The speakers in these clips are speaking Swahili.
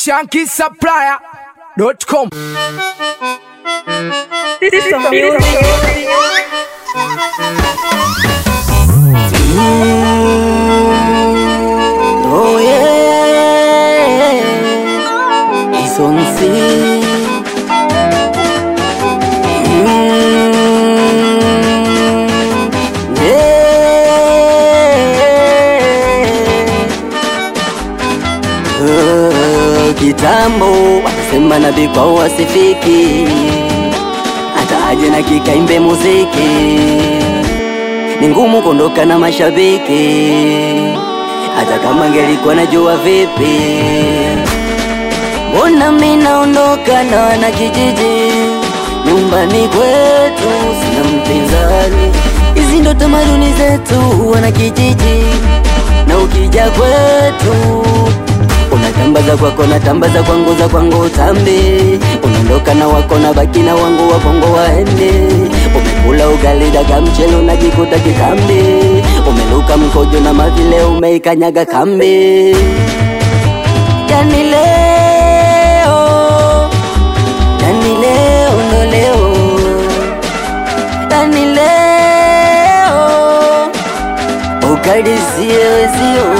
shankisupplier.com. System music. Oh yeah, it's on sea. Mm, yeah. Uh, Kitambo wakasema nabii kwao wasifiki, hata aje na kikaimbe muziki ni ngumu kuondoka na mashabiki, hata kama ngelikuwa najua vipi. Mbona mi naondoka na wana kijiji, nyumbani kwetu sina mpinzani. Hizi ndo tamaduni zetu wana kijiji, na ukija kwetu unatambaza kwako na tambaza kwangu za kwangu utambi, unaondoka na wako na baki na wangu wakongo waende. Umekula ugali daga mchele unajikuta kitambi, umeluka mkojo na mavile umeikanyaga kambi. Yani leo, yani leo ndo leo, yani leo ukadisie wezio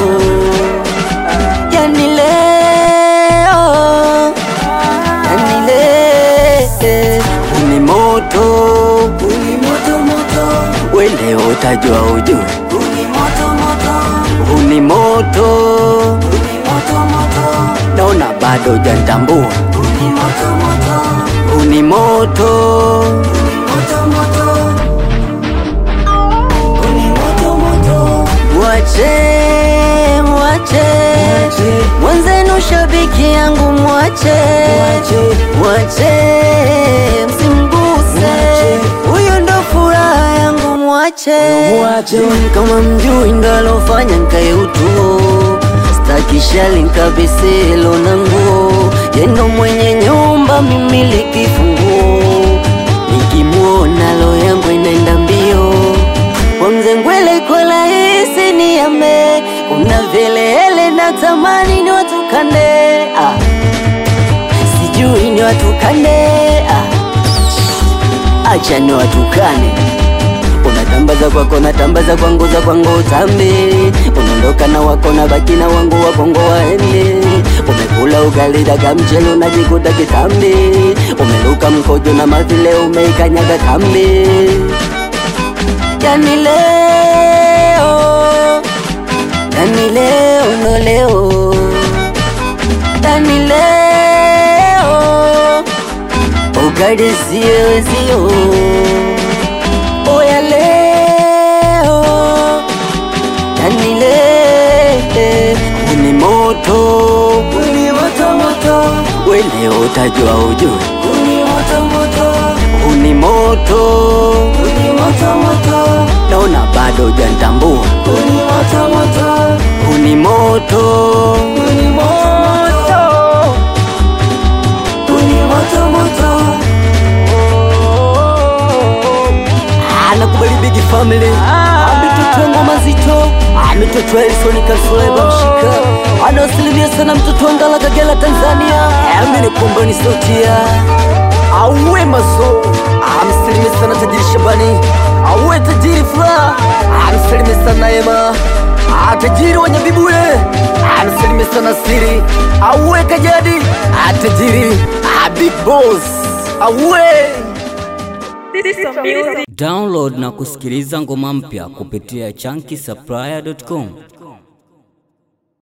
yani leo, yani leo uni moto, uni moto moto, we leo utajua ujue, uni moto moto, uni moto, uni moto moto, naona bado hujantambua, uni moto moto, uni moto, uni moto moto, uni moto moto, wache mwache mwenzenu shabiki yangu mwache mwache msimguse huyo ndo furaha yangu mwache kama mjui ndo alofanya nkae utuo stakishali nkabisilo na nguo yendo mwenye nyumba mimiliki funguo nikimwona lo yangu inaenda mbio kwa mzengwele kwa rahisi ni yame kuna vilele na tamani ni watukane ah. sijui ni watukane ah. acha ni watukane unatambaza kwako natambaza kwangu za kwangu utambi unaondoka na wako na baki na wangu wakongo waende umekula ugali daga mchele unajikuta kitambi umeluka mkojo na mavile umeikanyaga kambi yani leo, yani leo ndo leo, yani leo ukadisie wezio, oya leo, yani leo uni moto, uni moto moto, we leo utajua ujue, uni moto moto, uni moto, uni moto moto, naona bado hujantambua, uni moto moto, uni moto, uni moto, uni moto moto. Anakubali big family ametotoa ngoma zito ametotoa Elson Kasuleba mshika anawasalimia sana mtoto wa Ngala Kagera Tanzania amini kwamba ni sauti ya auwe mazo amsalimia sana tajiri Shabani auwe tajiri furaha amsalimia sana Ema Ah, tajiri wa Nyabibule amsalimia sana siri auwe Kajadi Ah, tajiri Ah, big boss auwe System music. Download na kusikiliza ngoma mpya kupitia chunky